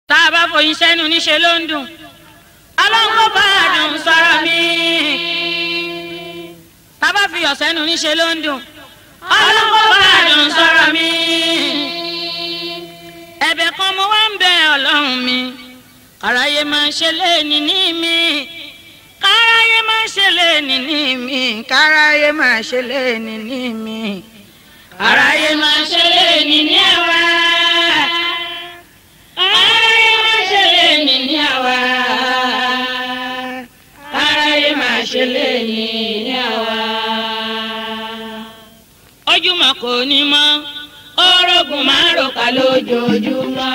tá a bá foyín sẹ́nu níṣẹ́ ló ń dùn ọlọ́run bá a dùn sọ̀rọ̀ mi tá a bá fi ọ̀sẹ́nu níṣẹ́ ló ń dùn ọlọ́run bá a dùn sọ̀rọ̀ mi ẹ̀bẹ̀ kan mo wá ń bẹ ọlọ́run mi kàráyé máa ń ṣe léèní ní mi kàráyé máa ń ṣe léèní ní mi kàráyé máa ń ṣe léèní ní mi kàráyé máa ń ṣe léèní ní àwa kàráyé máa ń ṣe léèní ní àwa kàráyé máa ṣe léèní ní àwa. ojúmọ́ kò ní mọ́ orogún máa rò ká lójoojúmọ́.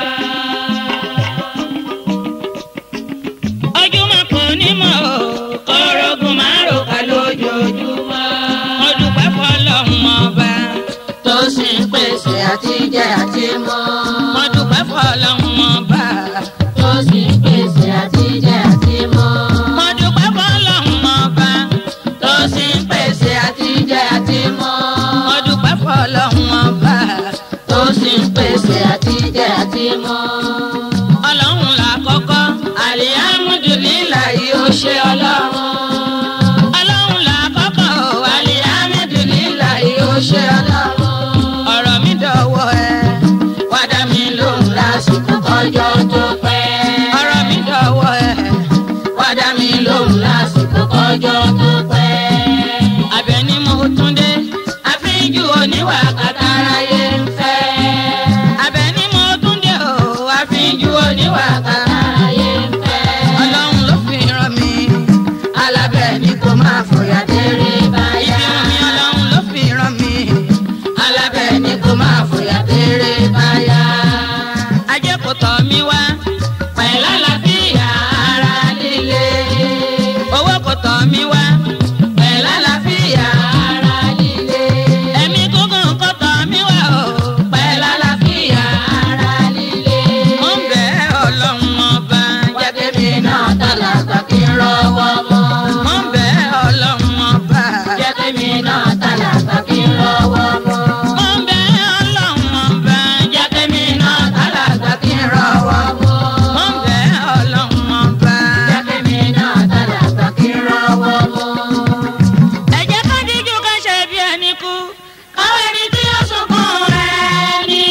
ojúmọ́ kò ní mọ́ o orogún máa rò ká lójoojúmọ́. mo dúpẹ́ fọlọ́run ọba tó sì ń pèsè àtijẹ àti mọ. mo dúpẹ́ fọlọ́run ọba tó sì ń pèsè àtijẹ àti mọ. mo dúpẹ́ fọlọ́run ọba tó sì ń pèsè àtijẹ àti mọ. mo dúpẹ́ fọlọ́run ọba tó sì ń pèsè àtijẹ àti mọ. ọlọ́run là kọ́kọ́ alihamudulilayi ó ṣe ọlọ́run. ọlọ́run là kọ́kọ́ o alihamudulilayi ó ṣe ọlọ́run. ọ̀rọ̀ mi dọ̀wọ́ ẹ wá dá mi lóhùn lásìkò kọjọ́ tó pẹ́. ọ̀rọ̀ mi dọ̀wọ́ ẹ wá dá mi lóhùn lásìkò kọjọ́ tó pẹ́. Àbẹ̀ní mo tún dé àfíjù oníwà kàtàráyé ń fẹ́. Àbẹ̀ní mo tún dé o àfíjù oníwà kàtàráyé ń fẹ́. ọlọ́run ló fi ràn mí alábẹ́ ni kò máa fòyà déré báyà. ibi mi ọlọ́run ló fi ràn mí alábẹ́ ni kò máa fòyà déré báyà. ajé kò tọ̀ mí wá pẹ̀lú àlàáfíà ara líle. owó kò tọ̀ mí wá pẹ̀lú àlàáfíà ara líle. ẹ̀mí gúngùn kò tọ̀ mí wá o pẹ̀lú àlàáfíà ara líle. mo ń bẹ̀ ọlọ́run ọba jẹ́ Jẹ́ kémi náà tàlàgbà kí n rọwọ́ mọ́. mo ń bẹ̀ ọlọ́run ọba Jẹ́ kémi náà tàlàgbà kí n rọwọ́ mọ́. mo ń bẹ̀ ọlọ́run ọba jẹ́ Jẹ́ kémi náà tàlàgbà kí n rọwọ́ mọ́. mo ń bẹ̀ ọlọ́run ọba. Jẹ́ kémi náà tàlàgbà kí n rọwọ́ mọ́. ẹ jẹ́ ká díjú ká ṣe bí ẹni kú. Káwé ni tí ó sunkún rẹ̀ ni.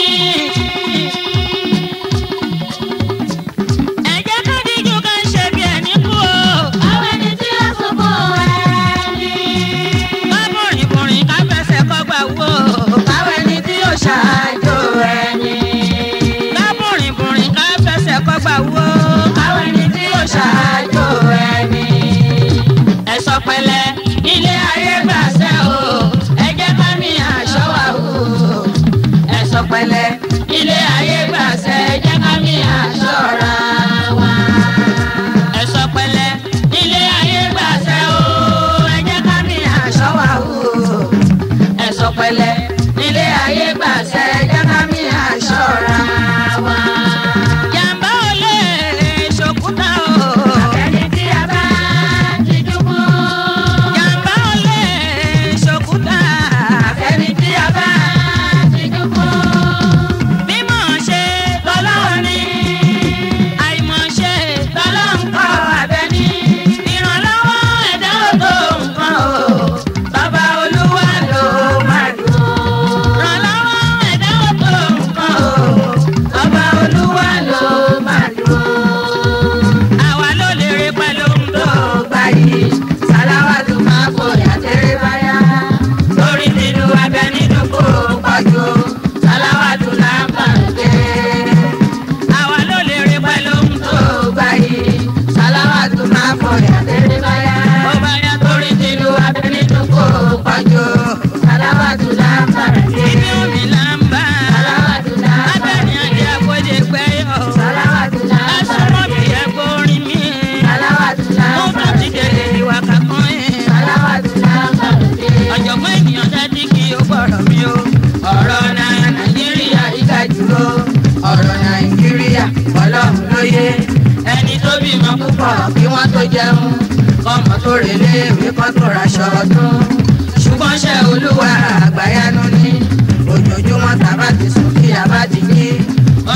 ẹ jẹ́ ká díjú ká ṣe bí ẹni kú o. Káwé ni tí ó sunkún rẹ̀ ni. ká bùrìn bùrìn ká fẹsẹ̀ kọ́gbà wò. Káwé ni tí ó ṣáájú rẹ̀ ni. ká bùrìn bùrìn ká fẹsẹ̀ kọ́gbà wò. Káwé ni tí ó ṣáájú rẹ̀ ni. ẹ sọ pẹ̀lẹ́ ilé ayé gbàṣẹ o ẹ jẹ́ ká mi àṣọ wa o ẹ sọ pẹ̀lẹ́ ilé ayé gbàṣẹ ẹ jẹ́ ká mi àṣọ ra wa. ẹ sọ pẹ̀lẹ́ ilé ayé gbàṣẹ o ẹ jẹ́ ká mi àṣọ wa o ẹ sọ pẹ̀lẹ́ ilé ayé gbàṣẹ ẹ jẹ́ ká mi àṣọ ra wa. jàǹbá ò lè ṣòkúta o. ẹni tí a bá ti dúkú. jàǹbá ò lè ṣòkúta. ẹni tí a bá ti dúkú. mímọ̀ ṣe tọ́lọ́run ni. àìmọ̀ ṣe tọ́lọ́run kọ́ abẹ́ni. ìrànlọ́wọ́ ẹ̀dá ò tó nǹkan o. bàbá olúwa ló máa dùn. ìrànlọ́wọ́ ẹ̀dá ò tó nǹkan o. bàbá olúwa ló máa dùn. àwa ló lè rí pẹ̀lú ohun tó tó gbà yìí sàláwàtú máa fòyà tẹ́rẹ́ báyà. lórí nínú abẹ́ni dúkú pọ̀jù. sàláwàtú là ń bà ń jẹ́. àwa ló lè rí pẹ̀lú ohun tó tó gbà yìí sàláwàtú máa fòyà tẹ́rẹ́ báyà. ó bá yá torí tìlú abẹ́ni dúkú pọ̀jù. sàláwàtú là ń bà ń jẹ́. ibi omi là ń bá sàláwàtú là ń bà ń abẹ́ni àjẹ́ jẹ́. àkójẹ gbẹ́yọ̀ sàláwàtú là ń bà ẹ̀sùn ń mọ́ bí jẹ́. ẹ̀gbọ́n orin mi sàláwàtú là mo ń bà tún ń ti délé jẹ́. ìwà kankan ẹ̀ sàláwàtú là ń bà ń jẹ́. ọ̀jọ̀gbọ́n ènìyàn dájú kí o gbọ́rọ̀ mi o ọ̀rọ̀ nàìjíríà ìga jùlọ ọ̀rọ̀ nàìjíríà ọlọ́run ló yé ẹni tó bímọ púpọ̀ kí wọ́n tó jẹun kọ́mọ tó relé ìwé kan tó raṣọ ọdún ṣùgbọ́n ṣe olúwa àgbáyanu ní ojoojúmọ́ tàbá ti sùn kí a bá ti jí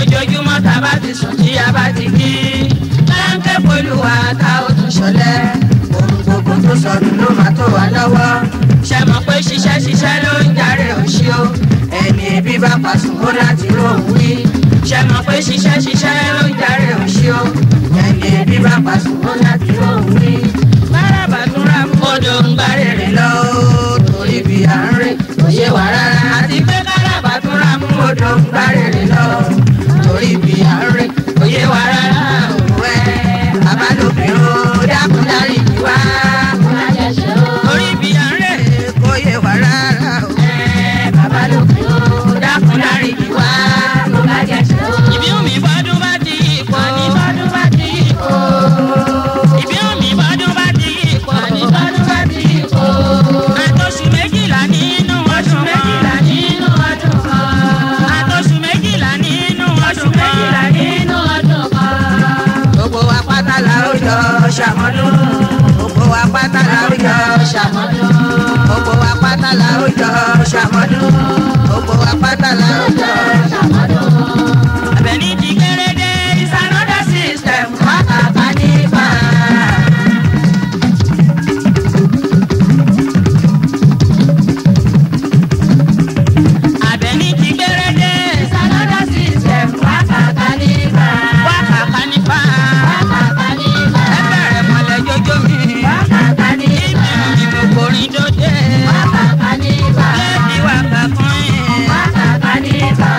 ojoojúmọ́ tá a bá ti sùn tí a bá ti kí. láńkẹ́ polúwa tá ó tún ṣọlẹ̀. ohun gbogbo tó sọnù ló máa tó wà lọ́wọ́. ṣe mọ̀ pé ṣiṣẹ́ ṣiṣẹ́ ló ń jàre òṣì o. ẹni ebi bá pàṣùn ó láti róhùn wí. ṣe mọ̀ pé ṣiṣẹ́ ṣiṣẹ́ ló ń jàre òṣì o. ẹni ebi bá pàṣùn ó láti róhùn wí. bárabà tún ra mú odò ń gbá rèrè lọ. torí bí à ń rè kò yé wa rárá. àti pé bárabà tún ra mú odò ń gbá rèrè lọ. torí bí à ń rè kò yé wa rárá. òwe àbálòpin ó dákun dárí jì wá. torí bí à ń rè kò yé wa rárá. òwe àbálòpin ó dákun dárí jì wá. ìbí omi bọ́dún bá ti yí ipò. ní bọ́dún bá ti yí ipò. ìbí omi bọ́dún bá ti yí ipò. ní bọ́dún bá ti yí ipò. àtọ̀sù méjìlá nínú ọdún méjìlá nínú ọdún kan. àtọ̀sù méjìlá nínú ọdún méjìlá nínú ọdún kan. gbogbo wa pátá la ó jọ ṣàmọ́dún. gbogbo wa pátá la ó jọ ṣàmọ́dún. gbogbo wa pátá la ó jọ ṣàmọ́dún. gbogbo wa pátá la ó jọ ṣàmọ́dún. Àbẹ̀ní ti kéré dé is another system wákàtá nípa. Àbẹ̀ní ti kéré dé is another system wákàtá nípa. Wákàtá nípa. Wákàtá nípa. Ẹ bẹ̀rẹ̀ mọ̀lẹ́ jójó mi. Wákàtá nípa. Ibi mi mo borin dóde. Wákàtá nípa. Lẹ́ẹ̀dì wákàtá kan yẹn. Wákàtá nípa.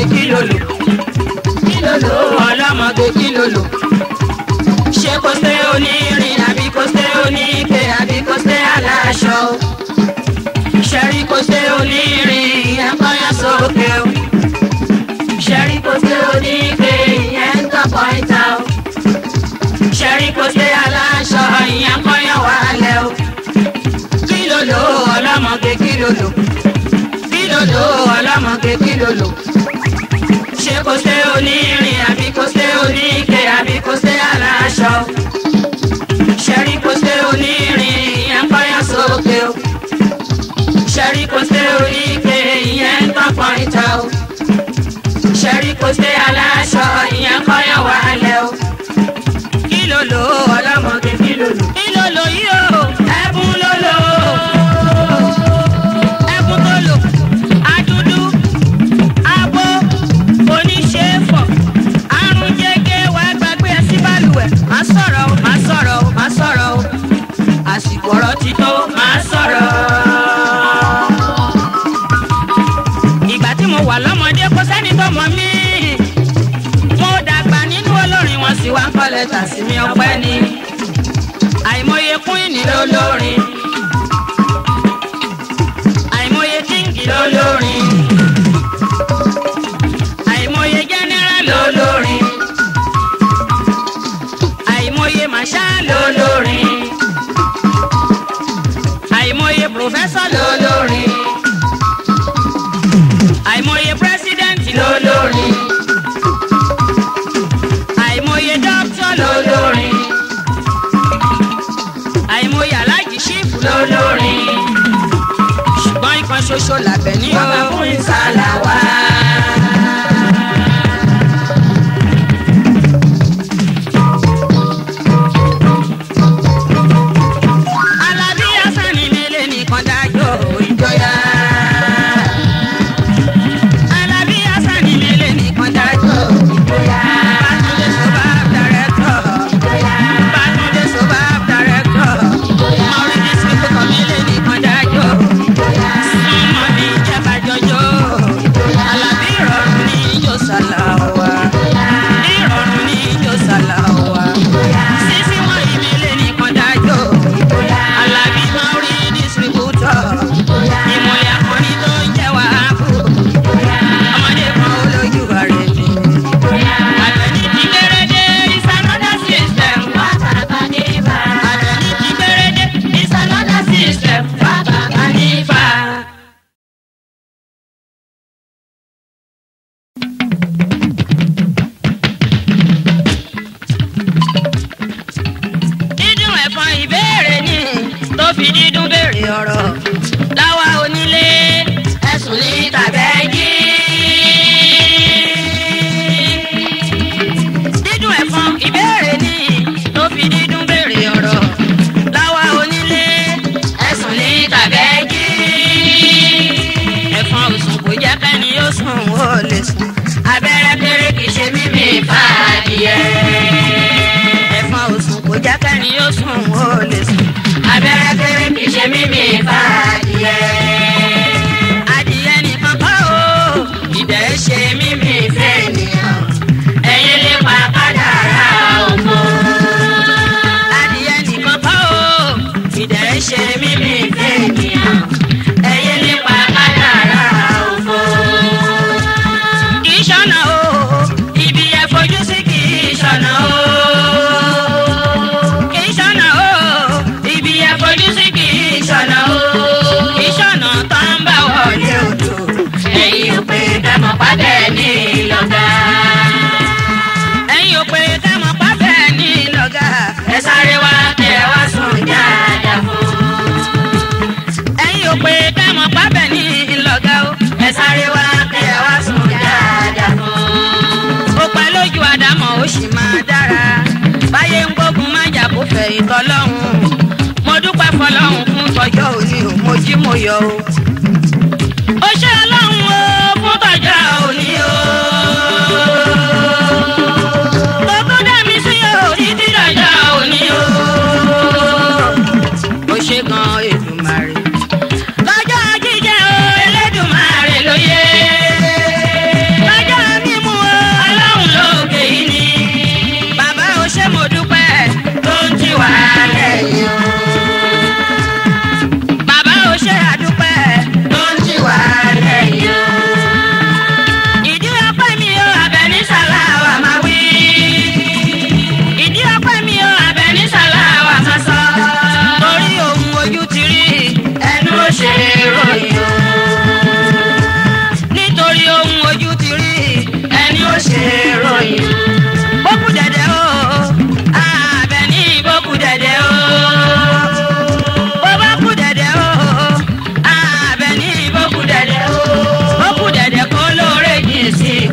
kí ló lò kí ló lò ọlọ́mọge kí ló lò ṣé kò sé onírin àbí kò sé oníke àbí kò sé aláṣọ ṣẹ́rí kò sé onírin ìyẹn kọ́yà sókè o ṣẹ́rí kò sé oníke ìyẹn ń tọ́pọ̀ ìta o ṣẹ́rí kò sé aláṣọ ìyẹn kọ́yà wálẹ̀ o kí ló lò ọlọ́mọge kí ló lò kí ló lò ọlọ́mọge kí ló lò ṣé kò sé onírin àbí kò sé oníke àbí kò sé aláṣọ ṣẹ́rí kò sé onírin ìyẹn kọ́yà sókè o ṣẹ́rí kò sé oníke ìyẹn ń tọ́pọ̀ ìta o ṣẹ́rí kò sé aláṣọ ìyẹn kọ́yà wálẹ̀ o kí ló lò ọlọ́mọge kí ló lò kí ló lò yìí o ẹ̀bùn ló lò ẹ̀bùn tó lò adúdú abo oníṣẹ́fọ̀ àrùn jẹ́gẹ́ wàá gbàgbé ẹ sí balùwẹ̀ má sọ̀rọ̀ o má sọ̀rọ̀ o má sọ̀rọ̀ o àsìkò ọ̀rọ̀ ti tó má sọ̀rọ̀. ìgbà tí mo wà lọ́mọdé kò sẹ́ni tó mọ̀ mí mo dàgbà nínú olórin wọn sì wá ń kọ́ lẹ́tà sí mi ọpẹ́ ni àìmọye queen lólórin àìmọye king lólórin àìmọye general lólórin àìmọye marshal lólórin àìmọye professor lólórin àìmọye president lólórin àìmọye doctor lólórin àìmọye aláàjì chief lólórin ṣùgbọ́n ikọ̀ ṣoṣo làbẹ̀ ní o. bàbá fún ìsàlà wá. Alábí Hasani nílé nìkan dájọ́ ìjọyà. Alábí Hasani nílé nìkan dájọ́ ìjọyà. Bátúndé Soba Director. Bátúndé Soba Director. Mọ̀rí distributor nílé nìkan dájọ́. Súnmọ́ ní ìjẹba jọjọ́. Alábí ìrọ̀rùn ní ìjọ sàlàwà. Ìrọ̀rùn ní ìjọ sàlàwà. Sísí wọn ìmílé nìkan dájọ́. Alábí Mọ̀rí distributor. Ìmọ̀lẹ̀ akọni tó ń jẹ́ wàhábù. Ọmọdé kan olójú rẹ̀ ni. Àtẹ̀ní ti gbérédé is another system. Àtẹ̀ní ti gbérédé is another system. Bàbá nífà. dídùn ẹ̀fọn ìbéèrè ni tó fi dídùn béèrè ọ̀rọ̀ láwa onílé ẹ̀sùn ní tàbẹ́jì. dídùn ẹ̀fọn ìbéèrè ni tó fi dídùn béèrè ọ̀rọ̀ láwa onílé ẹ̀sùn ní tàbẹ́jì. ẹ̀fọn òsùn kò jẹ́ kẹ́ni ó sùn ó lè sùn abẹ́rẹ́ kéré kìí ṣe mímì fàdìyẹ ẹ̀fọn òsùn kò jẹ́ kẹ́ni ó sùn ó lè sùn. abẹ́rẹ́ kéré kìí ṣe mímì fàdìyẹ. adìyẹ nìkan kọ́ o ìdẹ̀ ṣe mímì fẹ́ ènìyàn. ẹ̀yin lè pa kádàrá òfò. adìyẹ nìkan kọ́ o ìdẹ̀ ṣe mímì fẹ́ ènìyàn. ẹ̀yin lè pa kádàrá òfò. kì í ṣọ̀nà o ibi ẹ fojú sí kì í ṣọ̀nà o kì í ṣọ̀nà o ibi ẹ fojú sí kì í ṣọ̀nà o kì í ṣọ̀nà tó ń bá wọlé odò ẹ̀yin ò pé kẹ́mọ̀ pàdé ní lọ́gà. ẹ̀yin ò pé kẹ́mọ̀ pàdé ní lọ́gà. ẹ sáré wá kẹ́ ẹ wá sùn dáadáa fún. ẹ̀yin ò pé kẹ́mọ̀ pàdé ní lọ́gà o. ẹ sáré wá kẹ́ ẹ wá sùn dáadáa fún. ó pẹ́ lójú àdámọ̀ ó sì máa dára báyé ń gbógun má jà kó fẹ̀yìn tọ́lọ́hún mo dúpẹ́ fọlọ́hún fún tọjọ́ òní o mo jí mo yọ o. ó ṣe ọlọ́run o fún tọjọ́ òní o. gbogbo dá mi sí o títí dọjọ́ òní o. ó ṣe gan Èdùmàrè. lọ́jọ́ jíjẹ́ o Elédùmarè ló yẹ. lọ́jọ́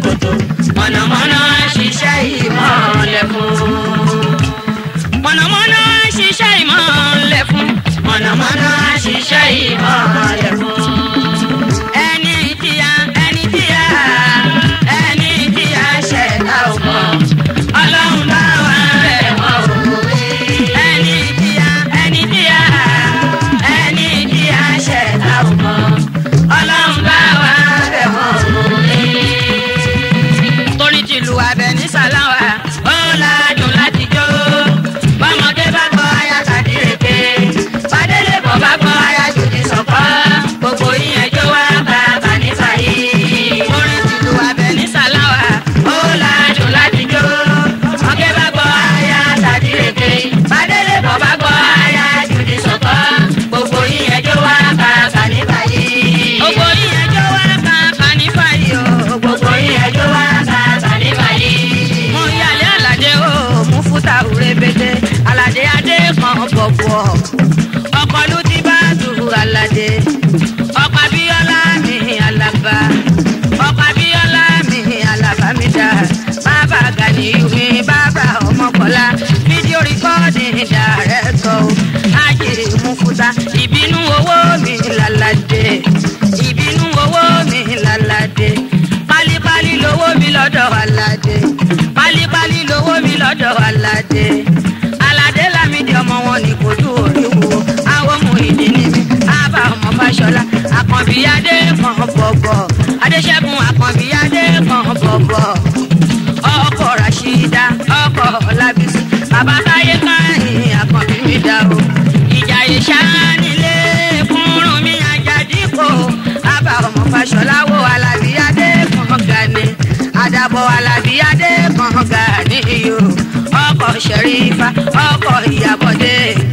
ṣòkòtò mọ̀nàmọ́ná ṣiṣẹ́ ìmọ̀lẹ̀ fún. mọ̀nàmọ́ná ṣiṣẹ́ ìmọ̀lẹ̀ fún. mọ̀nàmọ́ná ṣiṣẹ́ ìmọ̀lẹ̀ fún. ẹni tíya ẹni tíya ẹni tíya ṣẹ̀dá ò mọ̀ ọlọ́run bá wà bẹ̀ wọ́n ò rí. ẹni tíya ẹni tíya ẹni tí a ṣẹ̀dá ò mọ̀ ọlọ́run bá wà bẹ̀ wọ́n ò rí. torí tìlú abẹ ní sàláwà ó ládùn láti jó bọ́mọdé bá gbọ́ aya kàdírèké bàdélé bọ̀ bá gbọ́ aya jòjì sọ̀kọ́ gbogbo ìyẹn jó wá bá bànífà yìí. torí tìlú abẹ ní sàláwà ó ládùn láti jó bọ́mọdé bá gbọ́ aya kàdírèké bàdélé bọ̀ bá gbọ́ aya jòjì sọ̀kọ́ gbogbo ìyẹn jó wá bá bànífà yìí. gbogbo yíyan jó wá ká kànífà yìí o gbogbo ìyẹn jó wá bá bànífà yìí. mo yàlẹ́ àlàdé o mú fúta rẹpẹtẹ àlàdé adé kan bọ̀bọ̀ ọkọ̀ ló ti bá tu àlàdé ọkọ̀ abíọ́lá mi àlàbà ọkọ̀ abíọ́lá mi àlàbà mi dá bàbá gani mi bàbá ọmọkọlá fídíò rìkọ́ọ̀dì dàrẹ́tọ̀ o ajé mú fúta ìbínú owó mi làlàdé ìbínú owó mi làlàdé pálípálí lówó mi lọ́dọ̀ aládé pálípálí lówó mi lọ́dọ̀ aládé aládé lámìdí ọmọ wọn ní kò tó oríwo àwọn ọmọ ìdí ni mi ábà ọmọ fàṣọlá àkànbí adé kan bọ̀bọ̀ adéṣẹ́gun àkànbí adé kan bọ̀bọ̀ ọkọ̀ rashida ọkọ̀ ọlábísí bàbá táyé káyìn àkànbí mi dá o ìjà ìṣánilé kúrún mi àjàdíkò ábà ọmọ fàṣọlá wo alábí adé kan gani àdàbọ̀ alábí adé kan gani yo ọkọ̀ ṣẹ̀rífà ọkọ̀ ìyàbọ̀dé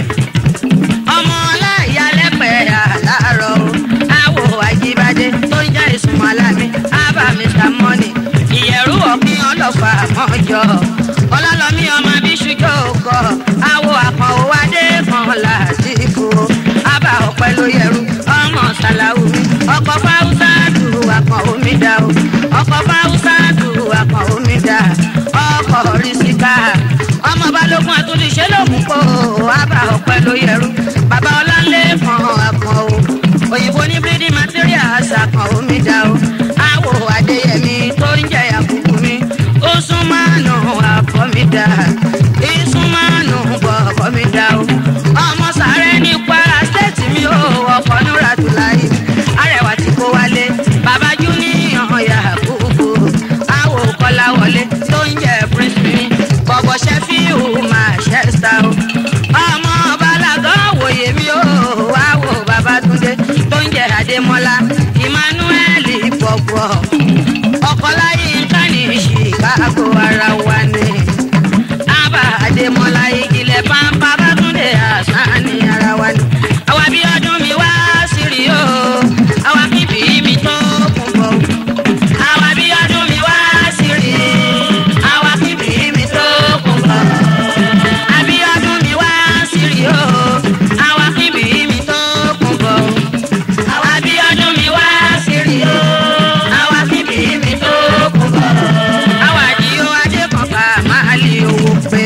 ọmọ ọláìyálẹ́pẹ̀ àlárọ̀ o àwò àjíbádé tó ń jẹ́ ìsúnmọ́ alámi ábà mr money ìyẹ̀rú ọ̀pìn ọlọ́fà mọ́jọ ọlọ́lọ́mí ọmọ bíṣújọ́ kọ àwò àkànwò adé kan làdìbò ábà ọ̀pẹ ló yẹrú ọmọ sàláwùmí ọkọ̀ fáwùsà tù àkàn omi dá o ọkọ̀ fáwùsà tù àkàn omi dá ọkọ̀ rìsíkà ọmọ balógun àtúndìṣe lòun kó ábà ọ̀pẹ ló yẹrú bàbá ọláńlé kan àkàn o òyìnbó ní bírídì materials àkàn omi dá o àwò adéyẹmí tó ń jẹ àkùkù mi ó sún mánú àkọ́ mi dá ìsún mánú bọ̀ọ̀kọ́ mi dá o ọmọ sàrẹ́ ní kwara state mi ò ọkọ̀ núra tó láyé arẹwà tí kò wálé bàbá júníyàn yàkúkú àwò kọ́láwọlé tó ń jẹ prince mi bọ̀bọ̀ ṣẹ́fíù manchester o ọmọ balagọ́ wòye mi ò àwò babatunde tó ń jẹ adémọ́lá emmanuel bọ̀bọ̀ ọkọláyé nǹkan ní chicago ara wa ni àbá adémọ́lá ìgìlẹ̀ pampa bátúndé àṣà ní ara wa ni àwa bí ọdún mi wá sírí o àwa bíbí mi tó kún bọ̀ àwa bí ọdún mi wá sírí àwa bíbí mi tó kún bọ̀ àbí ọdún mi wá sírí o àwa bíbí mi tó kún bọ̀ àwa bí ọdún mi wá sírí o àwa bíbí mi tó kún bọ̀ àwa di o adé kan ká máa lè owó pé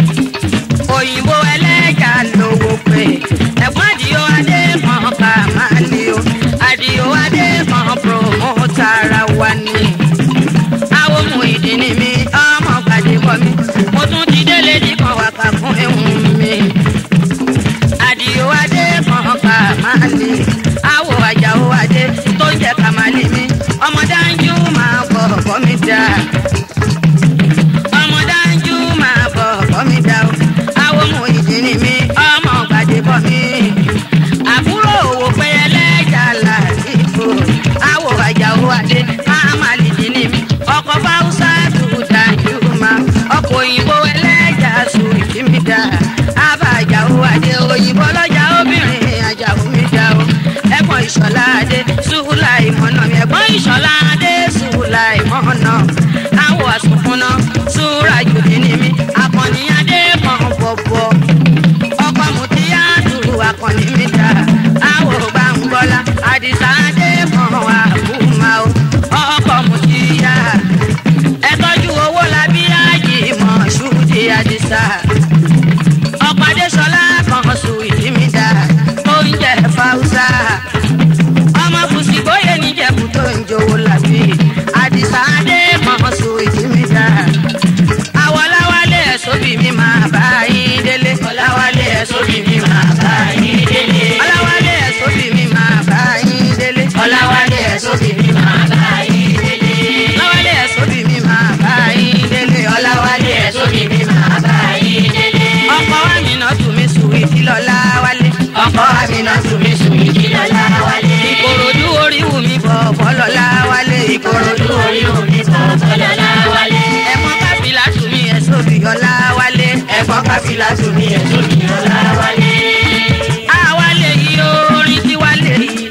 òyìnbó ẹlẹ́jà lówó pé ẹ̀gbọ́n àdìo adé kan ká máa lè o àdìo adé kan promote ara wa ni àwọn ohun ìdí ni mi ọmọ pàdé bọ mi mo tún ti délé ní kan wà ká fún ẹ̀hún mi àdìo adé kan ká máa lè àwọ̀ àjàó adé tó ń jẹ́ ká máa lè mi ọmọ dáńjú máa bọ̀ bọ́ mi dáa ọmọ dájú máa bọ̀ bọ́ mi dá o àwọn ọmọ ìdí ni mi ọmọ gbàdé bọ́ mi àbúrò òwò pé ẹlẹ́jà làdìbò àwọ̀ àjàwò adé máa má lìdí ni mi ọkọ̀ fáwùsà tó dájú máa ọkọ̀ òyìnbó ẹlẹ́jà sùn ìdí mi dá àbá àjàwò adé òyìnbó lọ́jà obìnrin àjàwò mi dá o ẹ̀gbọ́n ìṣọ̀lá adé sùúlà ìmọ̀nà mi ẹ̀gbọ́n ìṣọ̀lá adé sùúlà ìmọ̀nà àwọ̀ àsùnfúnná súra jòdì ní mi akọni adé kan bọ̀bọ̀ ọkọ̀ mùtíyà dùrù akọni mi dá àwọ̀ gbàngbọ́lá àdìsá adé kan àbúmá o ọkọ̀ mùtíyà káfílà tún ní ẹ̀tọ́ mi ọ̀la wálé. àwa lè yí orin tí wá lè yí.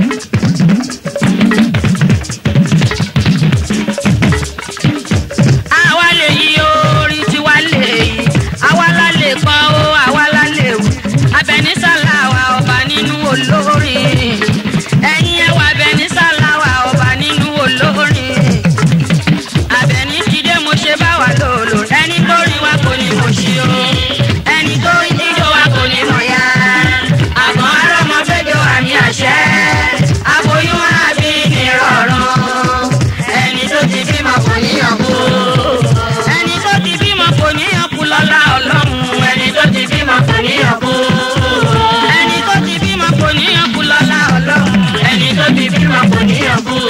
àwa lè yí orin tí wá lè yí. àwa la lè kọ́ ó àwa la lè wù. abẹnisálà wa ọba nínú olórin. ẹ̀yin ẹwà abẹnisálà wa ọba nínú olórin. abẹni ti dé mo ṣe bá wa lòlò. ẹni tó rí wa kò ní mo ṣí o. ẹni tó ń jíjó wa kò ní mọ̀ ya. àmọ́ arọ́mọ fẹ́jọ́ àmì àṣẹ. aboyún àbí nírọ̀rùn. ẹni tó ti bímọ kò níyàn kú. ẹni tó ti bímọ kò níyàn kú lọ́lá ọlọ́run. ẹni tó ti bímọ kò níyàn kú. ẹni tó ti bímọ kò níyàn kú lọ́lá ọlọ́run. ẹni tó ti bímọ kò níyàn kú.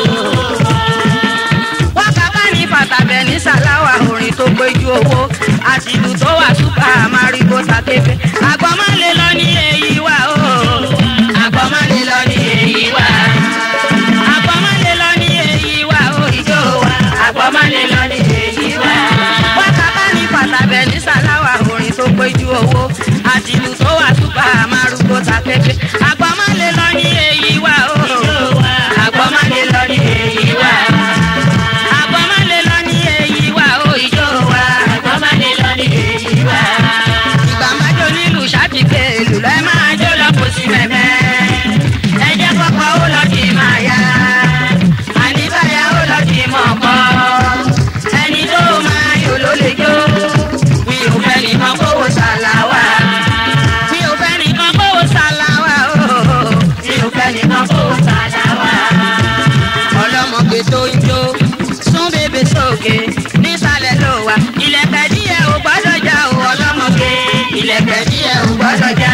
wákàtá ní fàtàbẹ̀ ní sàláwà orin tó péjú owó àti ìlú tó wà súpà àmàrígbó takéfé. àgbọ̀n má lè lọ ní èyí wá o. àgbọ̀ má lè lọ ní èyí wá. àgbọ̀n má lè lọ ní èyí wá o. ìjó wa. àgbọ̀ má lè lọ ní èyí wá. wákàtá ní fàtàbẹ̀ ní sàláwà orin tó péjú owó àti ìlú tó wà súpà àmàrígbó takéfé. àgbọ̀n má lè lọ ní èyí wá o. àgbọ̀ má lè lọ ní èyí wá. àgbọ̀n má lè lọ ní èyí wá o. ìjó wa. àgbọ̀ má lè lọ ní èyí wá. ìgbà máa jó nílùú ṣáàtìkẹ́ ìlú lẹ́ máa jó lọ kò sí mẹ́mẹ́. ẹ jẹ́ kọ́kọ́ ó lọ kì í máa yá. àníbáyà ó lọ kì í mọ̀ kọ́. ẹni tó máa yò ló lè jó. mi ò fẹ́ nìkan kówó ṣàlàwà. mi ò fẹ́ nìkan kówó ṣàlàwà o. mi ò fẹ́ nìkan kó sàdáwà. ọlọ́mọge tó ń jó sún bèbè sókè nísàlẹ̀ ló wà. ilẹ̀kẹ̀ díẹ̀ ò gbọ́dọ̀ já o ọlọ́mọge. ilẹ̀kẹ̀ díẹ̀ ò gbọ́dọ̀ já.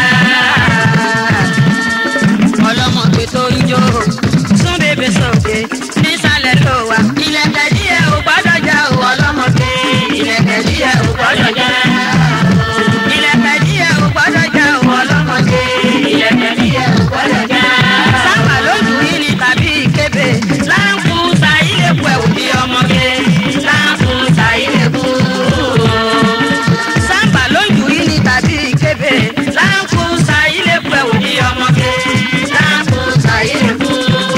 ọlọ́mọge tó ń jó sún bèbè sókè nísàlẹ̀ ló wà. ilẹ̀kẹ̀ díẹ̀ ò gbọ́dọ̀ já o ọlọ́mọge. ilẹ̀kẹ̀ díẹ̀ ò gbọ́dọ̀ já. ilẹ̀kẹ̀ díẹ̀ ò gbọ́dọ̀ já o ọlọ́mọge. ilẹ̀kẹ̀ díẹ̀ ò gbọ́dọ̀ já. sábà lójú yìí ni tàbí ìkébè láǹkù sa ilé pẹ̀ òbí ọmọge láǹkù sa ilé kú. sábà lójú yìí ni tàbí ìkébè láǹkù sa ilé pẹ̀ òbí ọmọge láǹkù sa ilé kú.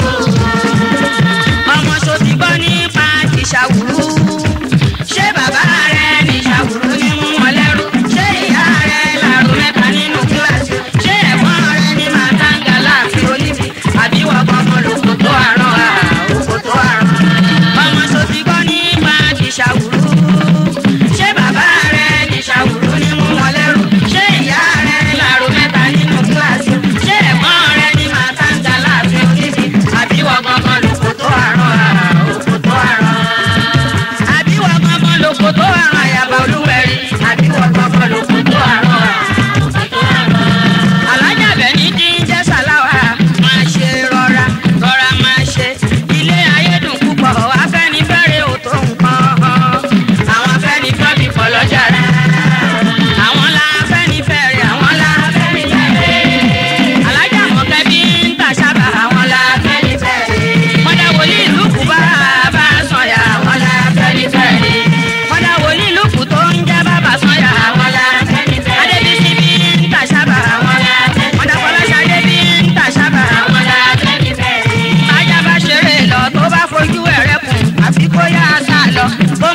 ọmọ ṣo ti gbọ́ nípa ìṣàwùrú ṣé bàbá rẹ̀ ní ìṣàwùrú ní mú wọn lẹ́rú ṣé ìyá rẹ̀ làrú mẹ́ta nínú kíláàsì ṣé ẹ̀gbọ́n rẹ̀ ní màtáńgà láàfin oníbi àbí wọ́n gbọ́ngàn lóko tó àrùn àòkò tó àrùn. ọmọ ṣo ti gbọ́ nípa ìṣàwùrú ṣé bàbá rẹ̀ ní ìṣàwùrú ní mú wọn lẹ́rú ṣé ìyá rẹ̀ làrú mẹ́ta nínú kíláàsì ṣé ẹ̀gbọ́n rẹ̀ ní màtáńgà láàfin oníbi àbí wọ́n gbọ́ngàn lóko tó àrùn àòkò tó àrùn àbí wọ́n gbọ́ngàn lóko tó àrùn àyàbá olúwẹ̀rí àbí wọ́n gbọ́ngàn lóko tó àrùn àòkò tó àrùn alájàbẹ̀ ní kí n jẹ́ sàláwà máa ṣe rọra rọra máa ṣe ilé ayédùn púpọ̀ afẹ́nifẹ́re ò tó nǹkan àwọn afẹ́nifẹ́ bí pọ̀ lọ́jà rẹ̀ àwọn la afẹ́nifẹ́re àwọn la afẹ́nifẹ́re alájà mọ̀kẹ́ bí ń tà sábà àwọn la afẹ́nifẹ́re mọ̀dà wòlíì lùkù bá bá sọ̀yà àwọn la afẹ́nifẹ́re mọ̀dà wòlíì lùkù tó ń jẹ́ bàbá sọ̀yà àwọn la afẹ́nifẹ́re adébísí bí ń tà sábà àwọn la afẹ́nifẹ́re mọ̀dà fọlọ́ṣadé bí ń tà sábà àwọn la afẹ́nifẹ́re ajá bá ṣeré lọ tó bá fojú ẹ̀rẹ́ kùn àfi kó yá a sá lọ bó